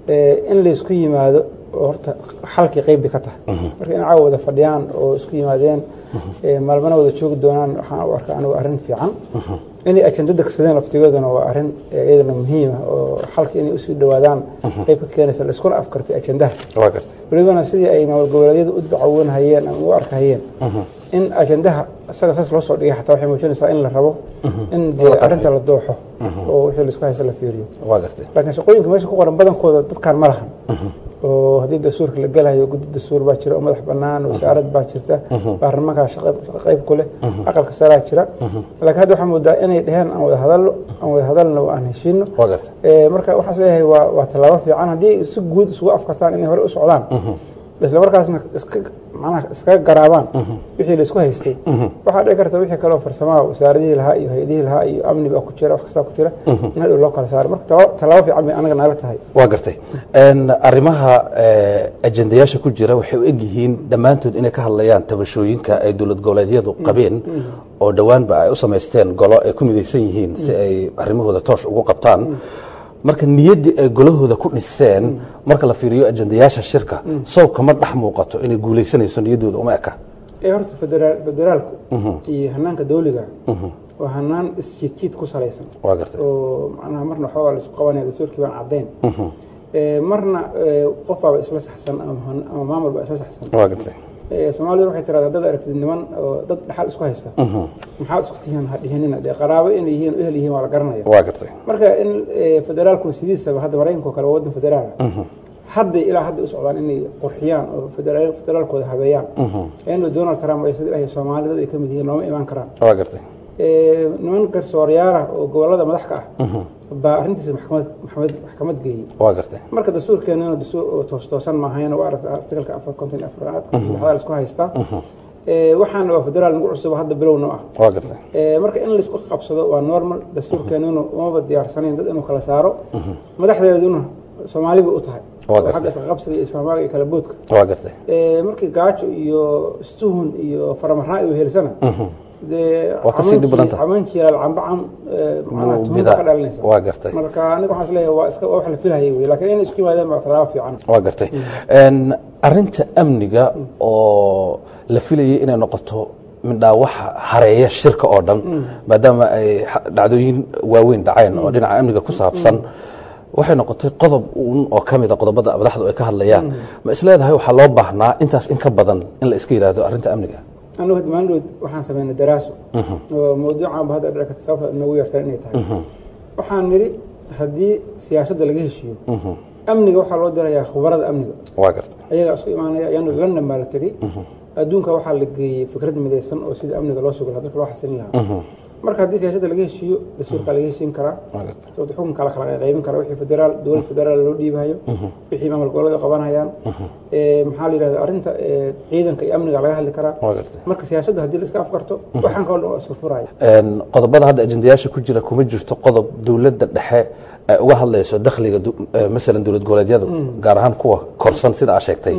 in laysku yimaado oo horta xalkii qeyb bay ka tahay marka in caawa wada fadhiyaan oo isku yimaadeen maalmana wada joogi doonaan waxaan u arkaa anigu arrin fiican inay ajenda degsadeen laftigooduna waa arrin iyadana muhiima oo xalka inay usii dhawaadaan qeyb ka keenaysa laiskuna afkartay ajendaha welibana sidii ay maamul goboleedyadu u dacawoonhayeen ama u arkahayeen in ajendaha isaga saas loo soo dhigay xataa waxay muujinaysaa in la rabo in dee arrinta la dooxo oo wixii laisku haysta la fiiriyo laakiin shaqooyinka meesha ku qoran badankooda dadkaan ma lahan oo haddii dastuurka la gelayo guddi dastuur baa jira oo madax banaan wasaarad baa jirta baarlamaankaa shaqo qayb ku leh aqalka saraa jira laakiin hadda waxaa moodaa inay dheheen aan wada hadalno aan wada hadalno oo aan heshiino marka waxaas leeyahay waa waa tallaabo fiican haddii si guud isugu afkartaan inay hore u socdaan isla markaasna iska macnaha iskaga garaabaan wixii laisku haystay waxaa dhici karta wixii kaleo farsamaha wasaaradihii lahaa iyo hay-adihii lahaa iyo amni baa ku jira wax kastaa ku jira in hadhow loo kala saaro marka tallaabo fiican bay anaga nala tahay waa gartay arrimaha ajendayaasha ku jira waxay u egyihiin dhammaantood inay ka hadlayaan tabashooyinka ay dowlad goboleedyadu qabeen oo dhowaanba ay u samaysteen golo ay ku midaysan yihiin si ay arrimahooda toosh ugu qabtaan marka niyaddii ay golahooda ku dhiseen marka la fiiriyo ajendayaasha shirka sawbka ma dhex muuqato inay guulaysanayso niyaddooda uma eka ee horta federaal federaalku iyo hanaanka dawliga waa hanaan isjiidjiid ku salaysan waa gartay oo macnaha marna waxbaa la isku qabanaya dastuurkii baan caddayn marna qof baaba isla saxsan ama maamul baa isla saxsan waa gartay soomaalida waxay tiradaa dad aragtid niman oo dad dhaxal isku haysta maxaad isku tihiin ha dhihinina dee qaraabo inay yihiin ehel yihiin waa la garanaya waa gartay marka in federaalku sidiisaba hadda maraykanka oo kale waa waddan federaala hadday ilaa hadda u socdaan inay qurxiyaan oo federaalkooda habeeyaan iyadoo donald trump ay sida ilahay soomaali dad ay ka mid yihiin looma imaan karaan waa gartay niman garsoorayaala oo gobolada madax ka ah baa arrintiisa maxkamad maxkamad maxkamad geeyey waa gartay marka dastuurkeenana dastuur oo toos toosan maahayn waa aragta artikalka afar konton iyo afraad saddexdaa la isku haystaa waxaana waa federaal nagu cusub hadda bilowna ah waa gartay marka in laisku qabsado waa normal dastuurkeenuna umaba diyaarsanayn dad inuu kala saaro madaxdeeduna soomaali bay u tahay agga isqaqabsiga iyo isfahmaaga iyo kala boodka waa gartay markii gaajo iyo stuhun iyo faramaraan ay wehersana waa kasii dhib badan tahay caman jilaal camba cam macnaha tuhuma ka dhalinaysa waa gartay marka aniga waxaan isleeyahay waa iska wax la filahayay wey laakiin inay isku yimaadeen baa tallaabo fiican waa gartay arrinta amniga oo la filayay inay noqoto midhaa waxa hareeya shirka oo dhan maadaama ay dhacdooyin waaweyn dhaceen oo dhinaca amniga ku saabsan waxay noqotay qodob uun oo ka mida qodobada madaxdu ay ka hadlayaan ma isleedahay waxaa loo baahnaa intaas in ka badan in la iska yidhaahdo arrinta amniga anigu hadda maalin waxaan sameynay daraaso oo mawduucanba hadda dhici karta sababta inagu yartan inay tahay waxaan nidhi haddii siyaasadda laga heshiiyo amniga waxaa loo dirayaa khubarada amniga waa garta ayagaa isku imaanaya ayaanu london baa la tegey adduunka waxaa la geeyey fikrad midaysan oo sida amniga loo sugi lahaa dadka loo xasilin lahaa marka haddii siyaasadda laga heshiiyo dastuurkaa laga heshiin karaa sababta xukunka la kala qaybin karaa wixii federaal dowlad federaal loo dhiibahayo wixii maamul goboleed qabanayaan maxaa la yidhahda arrinta ciidanka iyo amniga laga hadli karaa marka siyaasadda haddii la iska afkarto waxaan kaloo dhan waa isku furaya qodobada hadda ajendayaasha ku jira kuma jirto qodob dowladda dhexe ay uga hadlayso dakhliga masalan dowlad goboleedyada gaar ahaan kuwa korsan sida aa sheegtay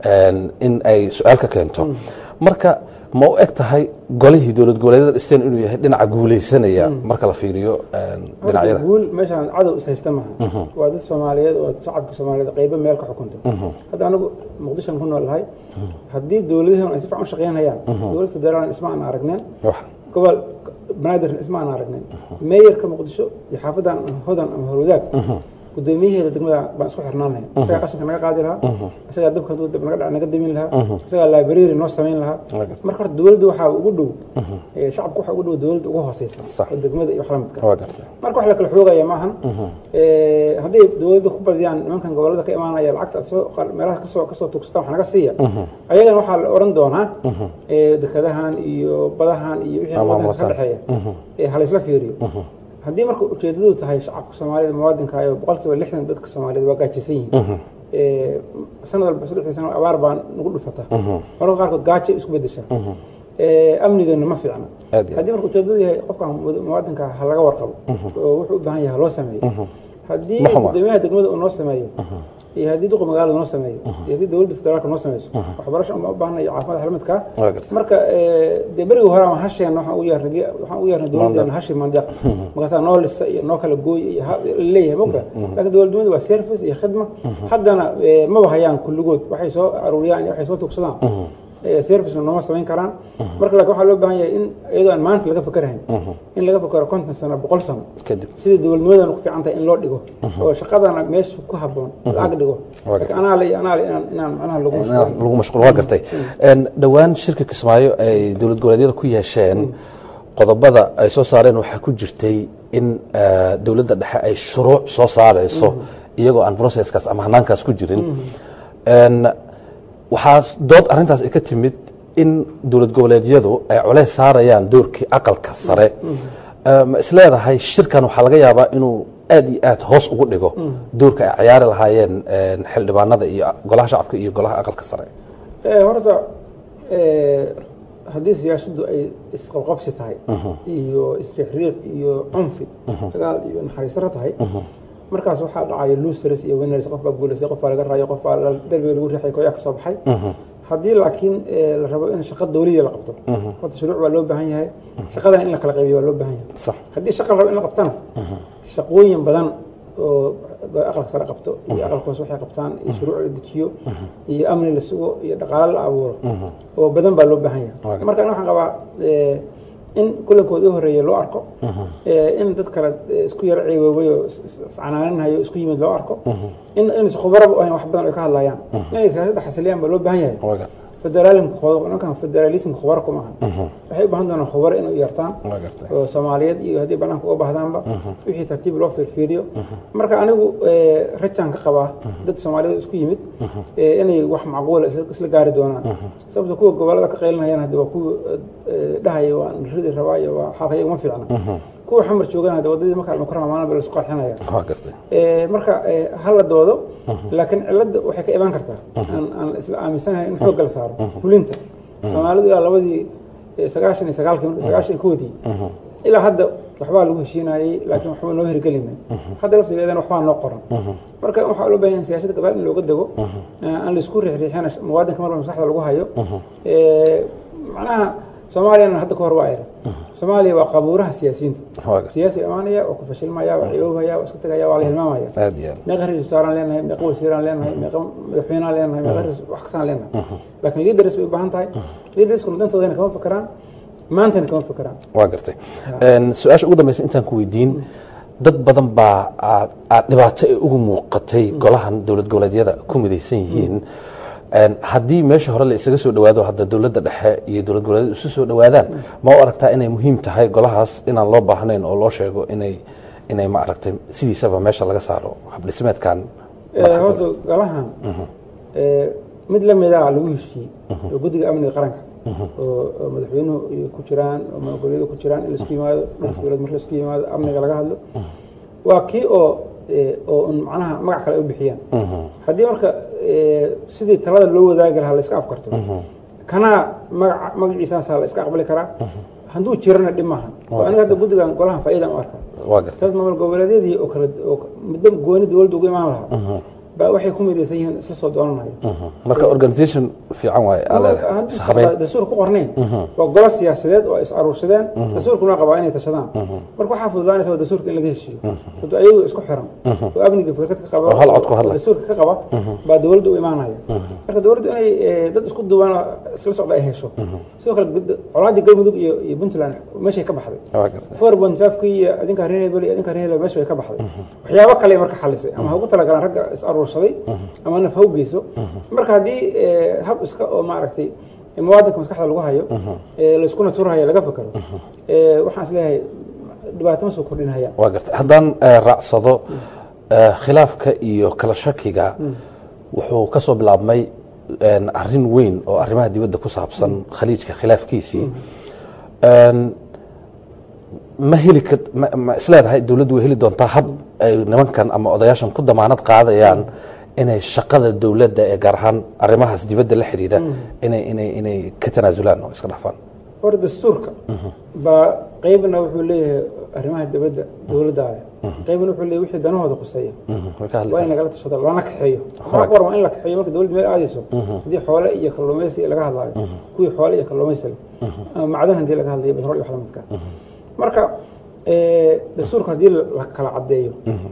in ay su-aal ka keento marka ma u eg tahay golihii dowlad goboleedyada dhisteen inuu yahay dhinaca guulaysanaya marka la fiiriyo dhinacyada guul meeshaan cadow is haysta maaha waa dad soomaaliyeed oo shacabka soomaaliyeed qaybo meel ka xukunta hadda anagu muqdishoan ku nool lahay haddii dowladaheen ay si fiican u shaqeynayaan dowlad federaaln isma aan aragneen gobol banaadirna isma aan aragneen meeyarka muqdisho iyo xaafadan hodan ama horwadaag gudoomiyaheeda degmada baan isku xirnaan lahayn isagaa qashinka naga qaadi lahaa isagaa dabka naga naga damin lahaa isagaa library noo samayn lahaa marka horta dowladda waxaa ugu dhow shacabka waxaa ugu dhow dowladda ugu hooseysa oo degmada iyo wax la midka marka wax la kala xoogaya maahan hadday dowladda ku badiyaan nimankan gobolada ka imaanaya lacagta aad soo meelaha kasoo kasoo tugsata wax naga siiya ayagana waxaa la oran doonaa dekadahan iyo badahan iyo wixii wadanka ka dhexeeya halaysla fiiriyo haddii marka ujeedadu tahay shacabka soomaalida muwaadinka ayo boqol kiiba lixdan dadka soomaaliyed waa gaajisan yihiin sanad walba saddexdii sano abaar baa nagu dhufata mararka qaarkood gaajay isku bedeshaa amnigeena ma fiicna haddii marka ujeedadu yahay qofka muwaadinka ha laga warqabo oo wuxuu u baahan yahay haloo sameeyo haddii gudoomiyaha degmada uu noo sameeyo iyo haddii duqa magaalada noo sameeyo iyo haddii dowladda federaalka noo sameyso waxbarasho uma baahna iyo caafimaad xalmadka Waa gartay. marka eh, dee berigii hore ama hasheen waxaan u yeernay waxaan u yeernay dowladdeena hashi mandeeq markaasaa noo lisa iyo noo kala gooy iyo ha- leeyahay mogta laakiin dowladnimadu waa service iyo khidma haddana eh, maba hayaan kulligood waxay soo aruuriyaan iyo waxay soo tugsadaan Eh, servicena nooma samayn karaan marka laakiin waxaa loo baahan yahay in iyadoo aan maanta laga fakerahayn in laga fakero konton sano boqol sano kadib sidai dowladnimadana ku fiican tahay in loo dhigo oo shaqadana meesha ku haboon la-ag dhigo Waa laakiin anaale iyo anaale inaan inaan macnaha lagu mashquulin lagu mashquul waa gartay Een, dhowaan shirka kismaayo ay dowlad goboleedyada ku yeesheen qodobada ay soo saareen waxaa ku jirtay in eh, dowladda dhexe ay shuruuc soo saareyso iyagoo aan processkaas ama hanaankaas ku jirin Een, waxaa dood arrintaas ay ka timid in dowlad goboleedyadu ay culays saarayaan doorkii aqalka sare Eh, ma isleedahay shirkan waxaa laga yaabaa inuu aad iyo aad hoos ugu dhigo doorka ay ciyaari lahaayeen een, xildhibaanada iyo golaha shacabka iyo golaha aqalka sare Eh, horta eh, haddii siyaasaddu ay isqabqabsi tahay iyo isriixriiq iyo cunfi dagaal iyo naxariisaro tahay markaas waxaa dhacaya losers iyo winners qof baa guulaystay qof baa laga raayo qof baa la- derbiga lagu riixay kooyaa ka soo baxay haddii laakiin eh, la rabo in shaqa dawliya la qabto horta shuruuc baa loo baahan yahay shaqadan in la kala qaybiyo waa loo baahan yahay sax haddii shaqa la rabo in la qabtana shaqooyin badan oo aqalka sare qabto iyo aqalka hoose waxay qabtaan iyo shuruuc la dejiyo iyo amni la sugo iyo dhaqaale la abuuro oo badan baa loo baahan yahay Waaga. marka waxaan qabaa eh, in kulankooda u horeeya loo arko eh, in dad kale eh, isku yar ceewoobay oo is- is- iscanaaninayo isku yimid loo arko in inaysan khubaraba u ahayn wax badan ay ka hadlayaan inay siyaasadda xasiliyaan baa loo baahan yahay waa gartay federalismka khubar- ninkan federalismka khubaro kuma aha waxay u baahan doonaan khubaro inay u yartaan waa gartay oo soomaaliyeed iyo haddii banaanka uga bahdaanba wixii tartiib loo fiirfiiriyo marka anigu eh, rajaan ka qabaa dad soomaaliyeed isku yimid eh, inay wax macquula isla isla gaari doonaan sababta kuwa gobolada ka qaylinayaan haddi waa kuwa eh, dhahaya waan ridi rabaa iyo waa xalkaya uma fiicna kuwa xamar joogaan hadda wadadii marka almakarama maalin ba laisku qarxinaya waa gartay Eh, marka eh, hala doodo laakiin cilada waxay ka imaan kartaa aan aan isla aaminsanahay in xoogga la saaro fulinta soomaalidu ilaa labadii eh, sagaashan iyo sagaalkii sagaashan iyo koodii ilaa hadda waxbaa lagu heshiinayey laakiin waxba noo hirgelinay hadda laftigeedana waxbaa noo qoran marka waxaa loo baahan yahay siyaasadda gadaal in looga dego eh, aan laisku riixriixina muwaadinka marba maskaxda lagu hayo Eh, macnaha soomaaliyana hadda ka hor waa era soomaaliya waa qabuuraha siyaasiyiinta waa gartay siyaasi imaanaya waa ku fashilmaya waa ciyoobaya waa iska tegaya waa la hilmaamaya aad iyo aad meeqa ra-iisul wasaaraan leenahay meeqa wasiiraan leenahay meeqa madaxweynaan leenahay meeqa rais- wax kastaan leenahay laakiin leaders bay u baahan tahay leaderskuna dantoodana kama fakeraan maantana kama fakeraan waa gartay Een, su-aasha ugu dambeysa intaan ku weydiin dad badan baa aa- aa dhibaato ay ugu muuqatay golahan dowlad goboleedyada ku midaysan yihiin Een, haddii meesha hore la isaga soo dhawaado hadda dowladda dhexe iyo dowlad goboleedyadu isu soo dhawaadaan ma u aragtaa inay muhiim tahay golahaas inaan loo baahnayn oo loo sheego inay inay ma aragtay sidiisaba meesha laga saaro habdhismeedkan Eh, horta golahan eh, mid la mida lagu heshiiyey oo guddiga amniga qaranka oo oo madaxweynuhu iyo ku jiraan oo madaxweynuhu ku jiraan in laisku yimaado dhulka dowlad marka laisku yimaado amniga laga hadlo waa kii oo eh, oo un macnaha magac kale ay u bixiyaan haddii marka eh, sidii talada loo wadaagi lahaa la iska afkarto kanaa magaca magaciisaasaa la iska aqbali karaa hadduu jirana dhib maaha oo aniga hadda guddigan golahan faa'iidaan u arka waa gartay dad maamul goboleedyadii oo kale oo midba gooni dowladda ugu imaan lahaa baa waxay ku midaysan yihiin isla soo doonanayo marka organisation fiican waaye aa leedahay haddii ishabeyn dastuur ku qornayn waa golo siyaasadeed oo ay is aruursadeen dastuurkuna qabaa inay tashadaan marka waxaa fududaanaysa waa dastuurka in laga heshiiyo sababto ayagu isku xiran oo amniga fikrad ka qaba Oo hal cod ku hadlaya. oo dastuurka ka qaba baa dowladda u imaanaya marka dowladdu inay eh, dad isku duwan oo isla socda ay hesho sidoo kale gud- colaadii galmudug iyo iyo puntland meeshay ka baxday waa gartay four point five kii iyo adinka reer hebel iyo adinka reer hebel meesha way ka baxday waxyaabo kale marka xalisay ama ha ugu talagalaan ragga is aruursaday ama naf ha u geyso marka haddii eh, hab iska oo maaragtay muwaadinka maskaxda lagu hayo eh, layskuna turhayo laga fakero eh, waxaan is leeyahay dhibaato ma soo kordhinaya waa gartay haddaan eh, raacsado eh, khilaafka iyo kala shakiga wuxuu ka soo bilaabmay een, arrin weyn oo arrimaha dibadda ku saabsan khaliijka khilaafkiisii Een, ma heli kar ma ma isleedahay dowladdu way heli doontaa hab ay nimankan ama odayaashan ku damaanad qaadayaan inay shaqada dowladda ee gaar ahaan arrimahaas dibadda la xidhiidha inay inay inay ka tanaasulaan oo iska dhafaan hor dastuurka baa qeybna wuxuu leeyahay arrimaha dibadda dowladda leh qaybna wuxuu leeyahy wixii danahooda khuseeya Mhm. way ka waa in hadlayaan lagala tashado lana kaxeeyo waxaa ku warma in la kaxeeyo marka dowladda meel aadayso haddii xoole iyo kalluumaysi laga hadlaayo kuwii xoole iyo kalluumaysi leh ama macdan haddii laga hadlayo batrool iyo wax lamidka marka eh, dastuurka haddii la kala caddeeyo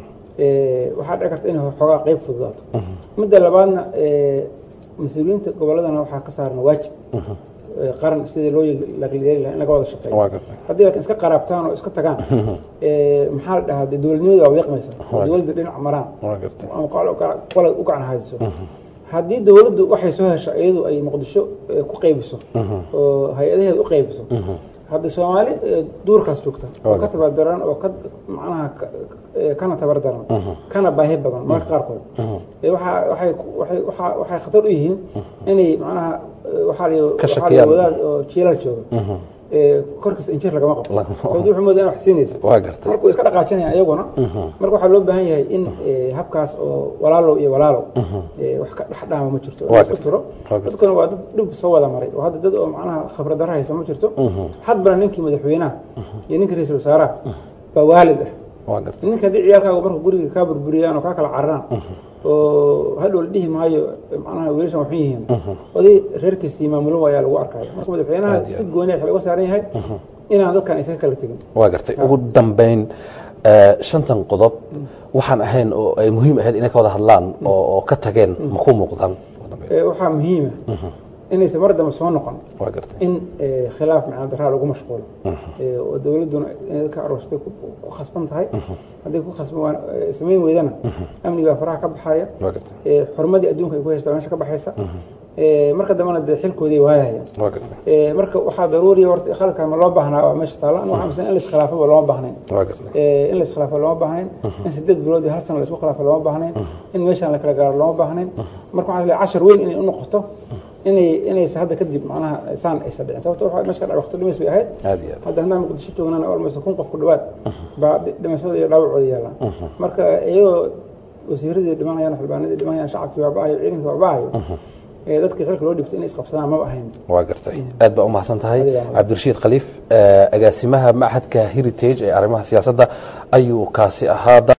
eh, waxaa dhici karta inay xoogaa qayb fududaato midda labaadna eh, mas-uuliyiinta gobolladana waxaa ka saaran waajib eh, qaran sidii loo laqliyeeri lahaa in laga wada shaqeeyo waa gartay haddii laakiin iska qaraabtaan oo iska tagaan eh, maxaa la dhahaa dee dowladnimada waa wiiqmaysa oo dowladda dhinac maraan waa gartay ama qolo qola u gacan hayso haddii dowladdu waxay soo hesho iyadu ay muqdisho eh, ku qaybiso oo hay-adaheeda u qaybiso hadda soomaali eh, duurkaas joogta oo ka tabardaran oo ka macnaha ka- eh, kana tabardaran kana baahi badan mararka qaarkood Eh, waxaa waxay ku- waxay waxaa waxay khatar u yihiin inay macnaha eh, waxaa la Ka waxaa la shakiyaan. wadaad oo jiilal jooga eh, korkiisa injir lagama qabto Lagama- sababta wuxuu moodaa in wax siinaysa waa gartay marka way iska dhaqaajinayaan iyaguna marka waxaa loo baahan yahay in eh, habkaas oo walaalow iyo walaalow eh, wax ka dhex dhaama ma jirto Waa isku gartay. tiro Waa gartay. dadkuna waa dad dhib soo wada maray oo hadda dad oo macnaha khibrad darro haysa ma jirto hadbana ninkii madaxweynaha iyo ninkii ra-iisul wasaaraha baa waalid ah waa gartay ninka haddii ciyaalkaaga marka guriga kaa burburiyaan oo kaa kala cararaan oo hadhow la dhihi maayo macnaha wiilashan waxun yihiin oday reerkiisii maamulo waayaa lagu arkaya marka madaxweynaha Aad iyo si aad. gooni waxa laga saaran yahay inaan dadkan aysan kala tegin waa gartay ugu dambayn eh, shantan qodob waxaan ahayn oo ay muhiim ahayd inay ka wada hadlaan oo oo ka tageen ma ku muuqdaan ugu dambayn? Eh, waxaa muhiima inaysan mar dambe soo noqon waa gartay in eh, khilaaf macna daraa lagu mashquulo Eh, oo dowladduna inay ka aroostay ku ku khasban tahay hadday ku khasban waan eh, samayn weydana amnigaa faraha ka baxaya waa gartay eh, xurmadii adduunka ay ku haystaa meesha ka baxaysa Eh, marka dambena dee xilkoodii waayahaya waa gartay Eh, marka waxaa daruuriya horta khaladkan ma loo baahnaa waa meesha taalla aniga waxaa amisan in la iskhilaafaba looma baahnayn waa gartay Eh, in la iskhilaafo looma baahnayn in sideed bilood iyo hal sano la isku khilaafo looma baahnayn in meeshaan la kala gaaro looma baahnayn marka waxaa leeyahay cashar weyn inay u noqoto inay inaysa hadda kadib macnaha saan aysa dhicin sababto waxaa meesha ka dhac waqti dhimis bay ahayd aad iyo aad hadda haddaan muqdisho joognana almost kun qof ku dhawaad baa dhi- dhimashada iyo dhaawacooda yaallaan marka iyadoo wasiiradii dhimanayaan xildhibaanadii dhimanayaan shacabkii baaba'ayo ciidankii baaba'ayo ee dadkii xilka loo dhibtay inay isqabsadaan maba ahayn waa gartay aad baa u mahadsan tahay Adiga. cabdirashiid khaliif eh, agaasimaha machadka heritage ee arrimaha siyaasadda ayuu kaasi ahaa